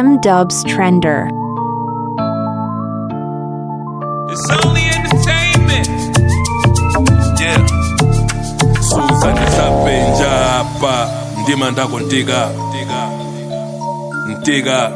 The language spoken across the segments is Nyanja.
M Dubs Trender. It's only entertainment. Yeah. Suza ndisapenja hapa ndima ndako ntiga ntiga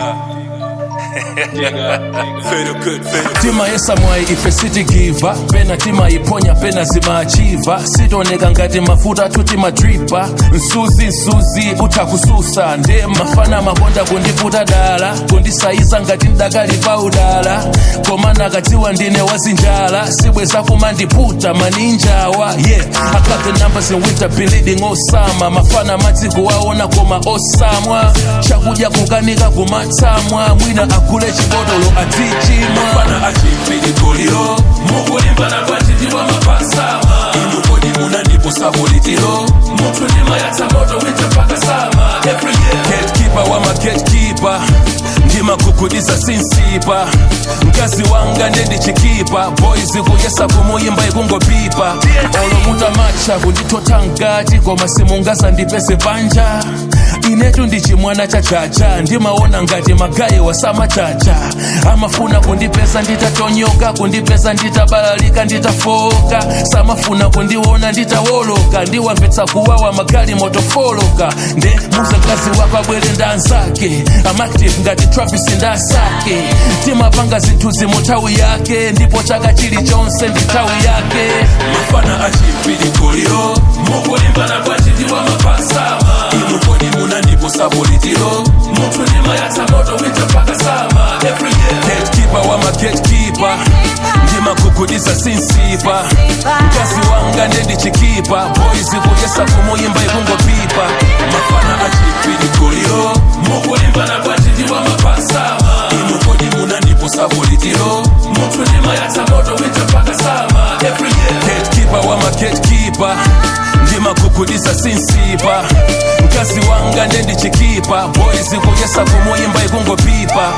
Very good, very good. tima yesamwayi ife sitigiva pena timayiponya pena zimachiva sitoneka ngati mafuta tuti madripa msuzi msuzi utha kususa nde mafana makonda kundiputa dala kundisayiza ngati mdakali pa udala koma nakadziwa ndine wazinjala sibweza kumandiputa maninjawa yeah I got the numbers in winter bleeding osama mafana madziku waona koma osamwa chakudya kukanika kumatsamwa mwina agule chibotolo atichimwa Mafana achimpilikoliro mukulimbana kwachitiwa mapasama inu kodi munandiposa politilo munthu ndimayatsa moto winja mpaka sama every year gatekeeper wa magatekeeper ndimakhukhudiza sinsipa mkazi wanga ndendichikipa boys kuyesa kumuyimba ikungopipa olomuta matcha kundithotha ngati koma simungaza ndipese panja inetu ndichimwana chachacha ndimaona ngati magayi wasamachacha amafuna kundipesa nditatonyoka kundipesa nditabalalika nditafoka samafuna kundiona nditawoloka ndiwamvetsa kuwawa magali motofoloka nde muze mkazi wako abwere ndanzake amactive ngati travis ndasake timapanga zinthu zimuthawi yake ndipo chaka chilichonse ndi nthawi yake mafana achimpilikoliro mukulimbana kwachitiwa mapasama inu kodi munandiposa politilo munthu ndimayatsa moto winja mpaka sama every year gatekeeper wa magatekeeper ndimakhukhudiza sinsipa mkazi wanga ndendichikipa boys kuyesa kumuyimba ikungopipa mafana achimpilikoliro mukulimbana kwachitiwa mapasama inu kodi munandiposa politilo munthu ndimayatsa moto winja mpaka sama every year gatekeeper wa magatekeeper ndimakhukhudiza sinsipa mkazi wanga ndendichikipa boys kuyesa kumuyimba ikungopipa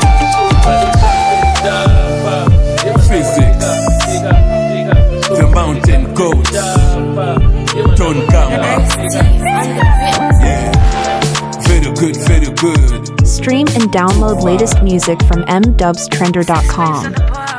physics the mountain goat Don Gamba yeah very good very good Stream and download latest music from mdubstrender.com.